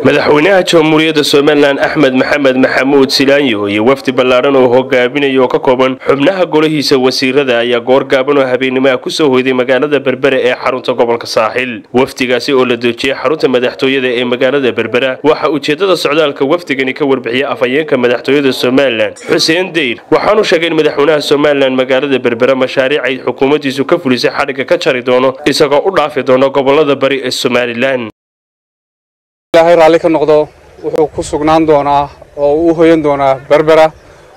madaxweynaha jamhuuriyadda somalilan axmed maxamed maxamuud silaanyo iyo wafdi ballaadhan oo hogaaminaya oo ka kooban xubnaha golahiisa wasiirada ayaa goor gaaban oo habeenimaha kusoo hoyday magaalada berbera ee xarunta gobolka saaxil wafdigaasi oo la dejiyey xarunta madaxtooyada ee magaalada berbera waxaa ujeedada socdaalka wafdigani ka warbixiyay afhayeenka madaxtooyada somalilan xuseen deyr waxaanu sheegay in madaxweynaha somalilan magaalada berbera mashaariic ay xukuumaddiisu ka fulisay xadhigga ka jari doono isagoo u dhaafi doono gobolada bari ee somalilan ilaahay raalli ka noqdo wuxuu ku sugnaan doonaa oo uu hoyan doonaa berbera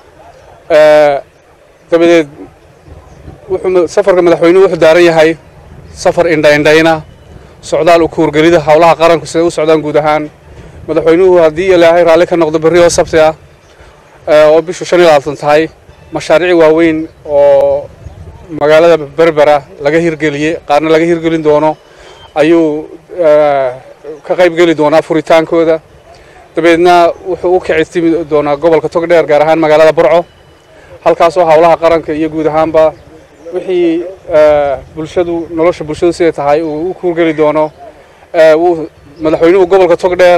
dabadeed wuxuu safarka madaxweynuhu wuxuu daaran yahay safar indhaindhayna socdaal u kuurgelida howlaha qaranku siday u socdaan guud ahaan madaxweynuhu haddii ilaahay raalli ka noqdo berri oo sabti ah oo bishu shan iyo labaatan tahay mashaariic waaweyn oo magaalada berbera laga hirgeliyey qaarna laga hirgelin doono ayuu ka qayb geli doonaa furitaankooda dabeedna wuxuu u kicitimi doonaa gobolka togdheer gaar ahaan magaalada burco halkaasoo howlaha qaranka iyo guud ahaanba wixii bulshadu nolosha bulshadu siday tahay uu u kuurgeli doono madaxweynuhu gobolka togdheer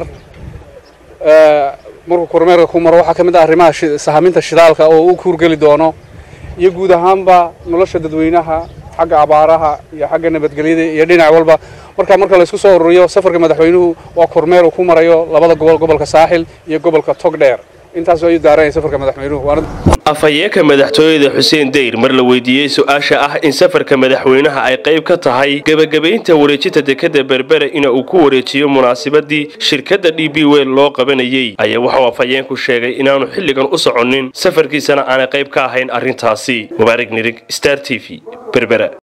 markuu kormeerka ku maro waxaa ka mid ah arrimaha sahaminta shidaalka oo u kuurgeli doono iyo guud ahaanba nolosha dadweynaha xagga abaaraha iyo xagga nabadgelyada iyo dhinac walba marka marka laysku soo ururiyo safarka madaxweynuhu waa kormeer uu ku marayo labada gobol gobolka saaxil iyo gobolka togdheer intaas ayuu daaranaya safarka madaxweynuhu afhayeenka madaxtooyada xuseen deyr mar la weydiiyey su-aasha ah in safarka madaxweynaha ay qayb ka tahay gebagabaynta wareejinta dekada berbera ina uu ku wareejiyo munaasabadii shirkadda d b wel loo qabanayey ayaa wuxuu afhayeenku sheegay inaanu xilligan u soconin safarkiisana aanay qayb ka ahayn arrintaasi mubaarig nirig star t v berbera